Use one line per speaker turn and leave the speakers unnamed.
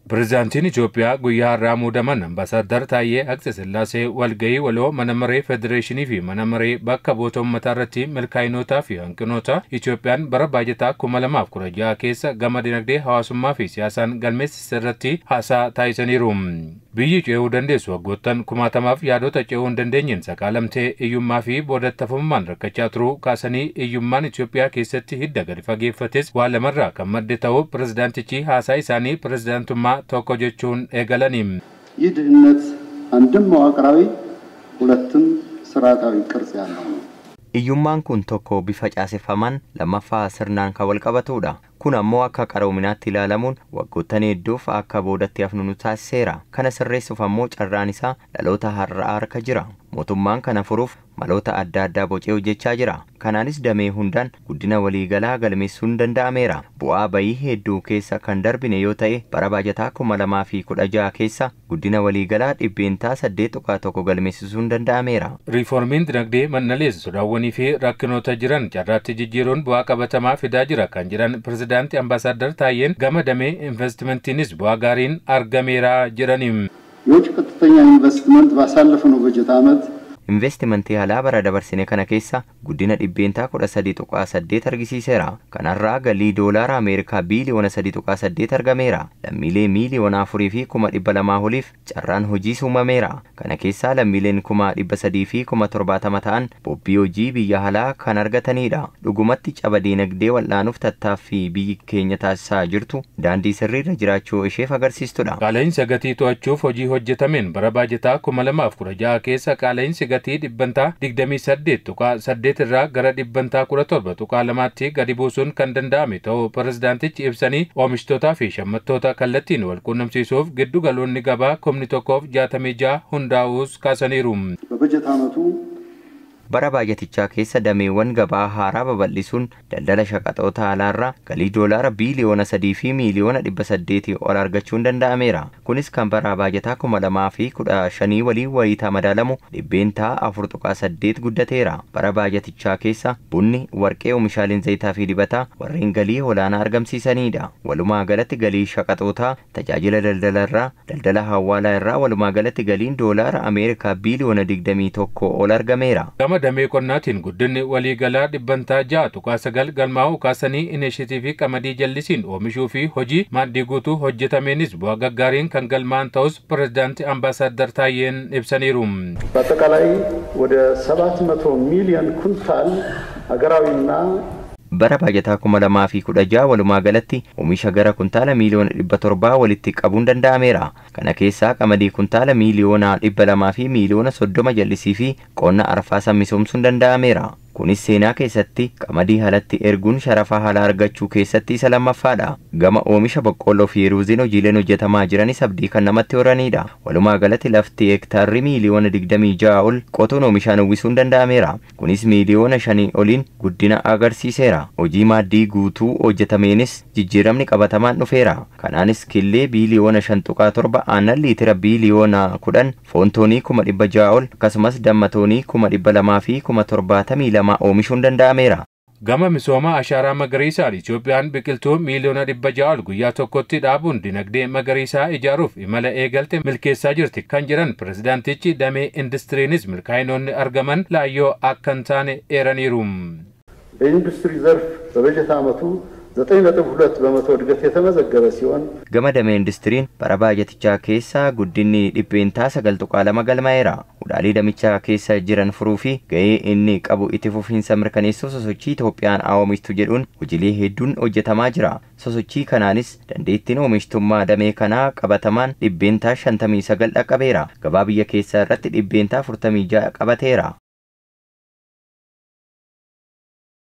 Pireezidaantiin Itoophiyaa guyyaa har'aa muudaman ambaasaadar Taayyee Atsqesillaasee walgahii waloo mana maree Federeeshinii fi mana maree bakka bu'oota uummataa irratti milkaa'inootaa fi hanqinoota Itoophiyaan bara baajataa kuma lamaaf kudha jaha keessa gama dinagdee hawaasummaa fi siyaasaan galmeessise irratti haasaa taasisaniiru. Biyyi ce'uu dandeessu waggoottan kumaatamaaf yaadota ce'uu hin dandeenyeen sakaalamtee hiyyummaa fi boodattafummaan rakkachaa turuu kaasanii hiyyummaan Itoophiyaa keessatti hidda gadi fageeffates waa lamarraa kan madde ta'uu pireezidaantichi haasaa isaanii pireezidaantummaa tokko jechuun eegalaniim.
ይህ ድህነት አንድም መዋቅራዊ ሁለትም ስርዓታዊ ቅርጽ ያለው ነው።
Hiyyummaan kun tokko bifa caaseffamaan lammaffaa sirnaan kan wal qabatudha. Kun ammoo akka qaroominaatti ilaalamuun waggoottan hedduuf akka boodatti hafnu nu taasiseera. Kana sirreessuuf ammoo carraan isaa dhaloota har'aa harka jira. Mootummaan kana furuuf maloota adda addaa bocee hojjechaa jira. Kanaanis damee hundaan guddina waliigalaa galmeessuun danda'ameera. Bu'aa bayii hedduu keessa kan darbine yoo ta'e bara baajataa kuma lamaa fi kudha jaha keessa guddina waliigalaa dhibbeentaa saddeet tuqaa tokko galmeessisuun danda'ameera.
Riiformiin dinagdee mannalees sodaawwanii fi rakkinoota jiran carraatti jijjiiruun bu'aa qabatamaa fidaa jira kan jedhan pireezidaanti ambaasaadar Taayyeen gama damee investimantiinis bu'aa gaariin argameera jedhaniim.
የውጭ ቀጥተኛ ኢንቨስትመንት ባሳለፍነው በጀት ዓመት
investimentii alaa bara dabarsine kana keessa guddina dhibbeentaa kudha sadii tuqaa saddeet argisiiseera. Kanarraa galii doolaara Ameerikaa biiliyoona sadii tuqaa saddeet argameera. Lammiilee miiliyoona afurii fi kuma dhibba lamaa oliif carraan hojii uumameera. Kana keessaa lammiileen kuma dhibba sadii fi kuma torbaatama ta'an bobbii hojii biyya alaa kan argatanidha. Dhugumatti caba diinagdee wal'aanuuf tattaaffii biyyi keenya taasisaa jirtu daandii sirriirra jiraachuu isheef agarsiistudha.
Qaala'insa gatii to'achuuf hojii hojjetameen bara baajataa kuma lamaaf kudha jaha keessa qaala'insi gatii dhibbantaa digdamii saddeet tuqaa saddeet irraa gara dhibbantaa kudha torba tuqaa lamaatti gadi buusuun kan danda'ame ta'uu pireezidaantichi ibsanii oomishtoota fi shammattoota kallattiin wal quunnamsiisuuf giddu galoonni gabaa kumni tokkoof jaatamii jaha hundaa'uus kaasaniiru.
በበጀት ዓመቱ
bara baajatichaa keessa dameewwan gabaa haaraa babal'isuun daldala shaqaxoota alaarraa galii doolaara biiliyoona sadii fi miiliyoona dhibba saddeetii ol argachuun danda'ameera. Kunis kan bara baajataa kuma lamaa fi kudha shanii waliin wayiitaa madaalamu dhibbeentaa afur tuqaa saddeet guddateera. Bara baajatichaa keessa bunni, warqee, oomishaaleen zayitaa fi dibataa warreen galii olaanaa argamsiisanidha. Walumaa galatti galii shaqaxootaa tajaajila daldalarraa daldala hawaalaa irraa walumaa galatti galiin doolaara Ameerikaa biiliyoona digdamii tokko ol argameera.
Gama damee qonnaatiin guddinni waliigalaa dhibbantaa ja'a tuqaa sagal galmaa'uu kaasanii inishiitiivii qamadii jallisiin oomishuu fi hojii maaddii guutuu hojjetameenis bu'aa gaggaariin kan galmaa'an ta'us pireezidaanti ambaasaadar Taayyeen ibsaniiru.
በአጠቃላይ ወደ 700 ሚሊዮን ኩንታል ሀገራዊና
bara baajataa kuma lamaa fi kudha jaha walumaa galatti oomisha gara kuntaala miiliyoona dhibba torbaa walitti qabuun danda'ameera. Kana keessaa qamadii kuntaala miiliyoona dhibba lamaa fi miiliyoona soddoma jallisii fi qonna arfaasaa misoomsuun danda'ameera. Kunis seenaa keessatti qamadii halatti erguun sharafa haala argachuu keessatti isa lammaffaadha. Gama oomisha boqqolloo fi ruuziin hojiileen hojjetamaa jiranis abdii kan namatti horanidha. Walumaa galatti lafti hektaarri miiliyoona digdamii ja'a ol qotuun oomishaan uwwisuun danda'ameera. Kunis miiliyoona shanii oliin guddina agarsiiseera. Hojii maaddii guutuu hojjetameenis jijjiiramni qabatamaan dhufeera. Kanaanis killee biiliyoona shan tuqaa torba aannan liitira biiliyoona kudhan foon toonii kuma dhibba ja'a ol akkasumas damma toonii kuma dhibba lamaa fi kuma torbaatamii lama oomishuun danda'ameera.
Gama misooma ashaaraa magariisaan Itoophiyaan biqiltuu miiliyoona dhibba ja'a ol guyyaa tokkotti dhaabuun dinagdee magariisaa ijaaruuf imala eegalte milkeessaa jirti kan jedhan pireezidaantichi damee indistiriinis milkaa'inoonni argaman laayyoo akka hin taane eeraniiru.
በኢንዱስትሪ ዘርፍ በበጀት ዓመቱ 9.2 በመቶ እድገት የተመዘገበ ሲሆን
Gama damee indistiriin bara baajatichaa keessa guddinni dhibbeentaa sagal tuqaa lama galmaa'eera. Hudhaalee damichaa keessa jiran furuu fi ga'ee inni qabu itti fufiinsa mirkaneessuu sosochii Itoophiyaan oomishtu jedhuun hojiilee hedduun hojjetamaa jira. Sosochii kanaanis dandeettiin oomishtummaa damee kanaa qabatamaan dhibbeentaa shantamii sagal dhaqqabeera. Gabaa biyya keessaa irratti dhibbeentaa afurtamii ja'a qabateera.